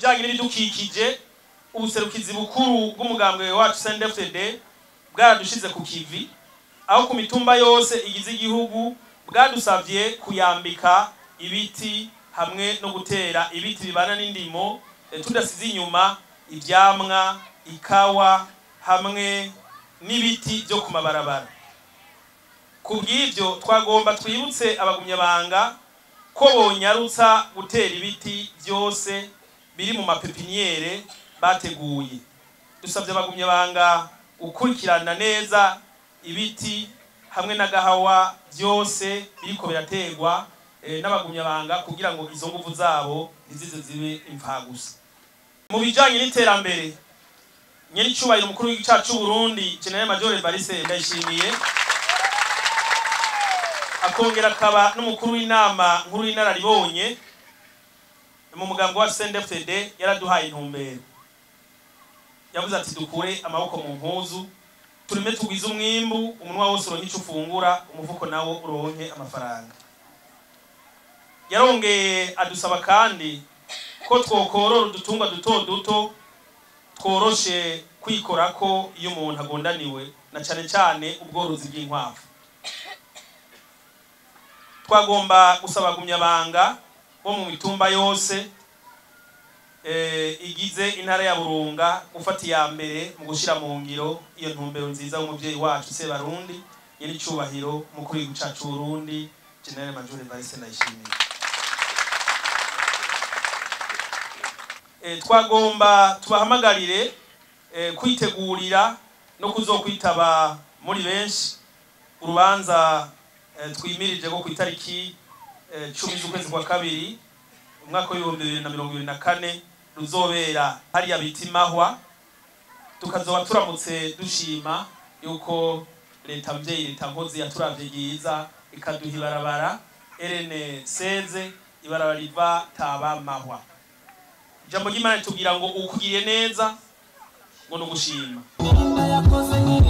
bijyanye n'ibidukikije ubuserukizi bukuru bw'umugambwe wacu CNDD-FDD bwaradushize ku kivi aho ku mitumba yose igize igihugu bwadusabye kuyambika ibiti hamwe no gutera ibiti bibana n'indimo eh, tudasize inyuma ivyamwa ikawa hamwe n'ibiti byo ku mabarabara ku bw'ibyo twagomba twibutse abagumyabanga ko bonyarutsa gutera ibiti byose biri mu mapepiniyere bateguye dusabye abagumyabanga gukurikirana neza ibiti hamwe n'agahawa byose biriko biraterwa eh, n'abagumyabanga kugira ngo izo nguvu zabo ntizize zibe imfagusa mu bijanye n'iterambere nyir'icyubahiro umukuru w'igicacu c'u Burundi General Major Evariste Ndayishimiye akongera akaba n'umukuru w'inama nkuru y'inararibonye mu mugambo wa CNDD-FDD yaraduhaye intumbero yavuze ati dukure amaboko mu mpuzu turime tugwize umwimbu umunwa wose uronke ico ufungura umufuko nawo uronke amafaranga yarongeye adusaba kandi ko twokorora udutungwa duto duto tworoshe kwikorako iyo umuntu agondaniwe na cane cane ubworozi bw'inkwavu twagomba gusaba gumyabanga bo mu mitumba yose eh, igize intara ya Burunga gufata iya mbere mu gushira mu ngiro iyo ntumbero nziza y'umuvyeyi wacu Sebarundi nyir'icubahiro mukuru w'igihugu cacu Burundi General Major Evariste Ndayishimiye eh, twagomba tubahamagarire eh, kwitegurira no kuzokwitaba muri benshi urubanza eh, twimirije ko ku itariki eh, cumi z'ukwezi kwa kabiri umwaka w'ibihumbi bibiri na mirongo ibiri na kane ruzobera hariya bita imahwa tukazoba turamutse dushima yuko leta mvyeyi leta nkozi yaturavye ryiza ikaduha ibarabara erene seze ibarabara riva taba mahwa ijambo ry'imana ritubwira ngo ukugiriye neza ngo ni ugushima yakoze nyine